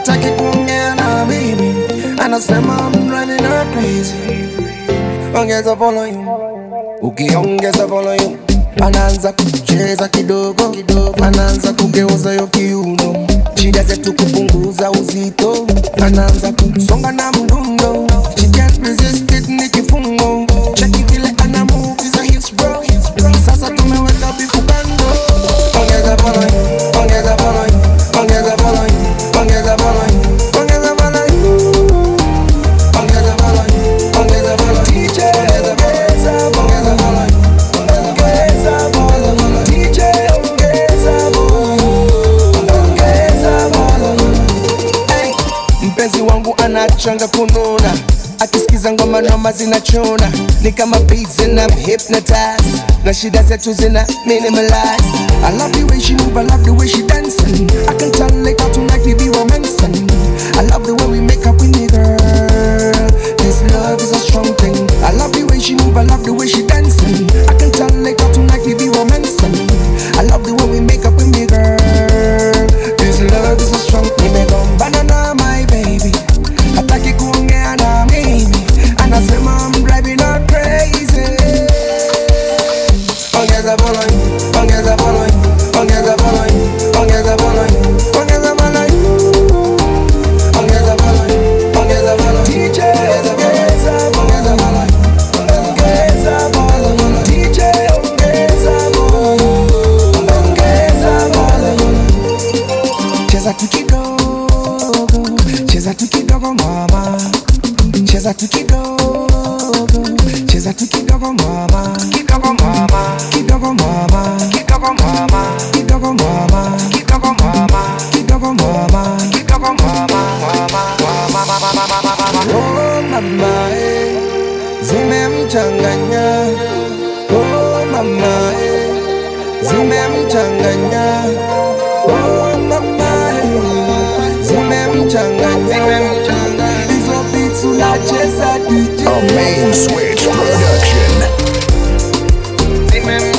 hataki kuongea na mimi, anasema I'm driving her crazy. Ongeza volume, ukiongeza volume anaanza kucheza kidogo kidogo, anaanza kugeuza yo kiuno, shida zetu kupunguza uzito, anaanza kusonga na mdundo, she can't resist it, ni kifungo, cheki vile ana move hizo hips bro, sasa tumeweka bifu kando, ongeza volume, ongeza volume, ongeza volume, ongeza volume, ongeza volume. Ongeza volume, ongeza volume. DJ, ongeza volume. Ongeza volume. DJ, ongeza volume. Ongeza volume. Hey, mpenzi wangu anachanga kununa akisikiza ngoma noma zinachuna ni kama beats and I'm hypnotized na shida zetu zina minimalize I love the way she move, I love the way she dancing I can tell like how tonight we be romancing I love the way we make up with me girl This love is a strong thing I love the way she move, I love the way she dancing I can tell like how tonight we be romancing I love the way we make up with me girl This love is a strong thing Nimegombana na my baby Hataki kuongea na mimi Anasema I'm driving her crazy Ongeza volume, ongeza volume, ongeza volume, ongeza volume, ongeza volume. Ongeza volume, ongeza volume. DJ, ongeza ongeza volume. Ongeza volume. DJ, ongeza volume. Ongeza volume. Cheza tu kidogo, cheza tu kidogo mama, cheza tu kidogo, cheza tu kidogo mama, kidogo mama, kidogo mama, kidogo mama, kidogo mama, kidogo mama, kidogo mama, kidogo mama, mama, oh mama, eh, zimemchanganya, oh mama, eh, zimemchanganya, oh mama, eh, zimemchanganya, hizo beats unacheza DJ, A main switch production. zimemchanganya.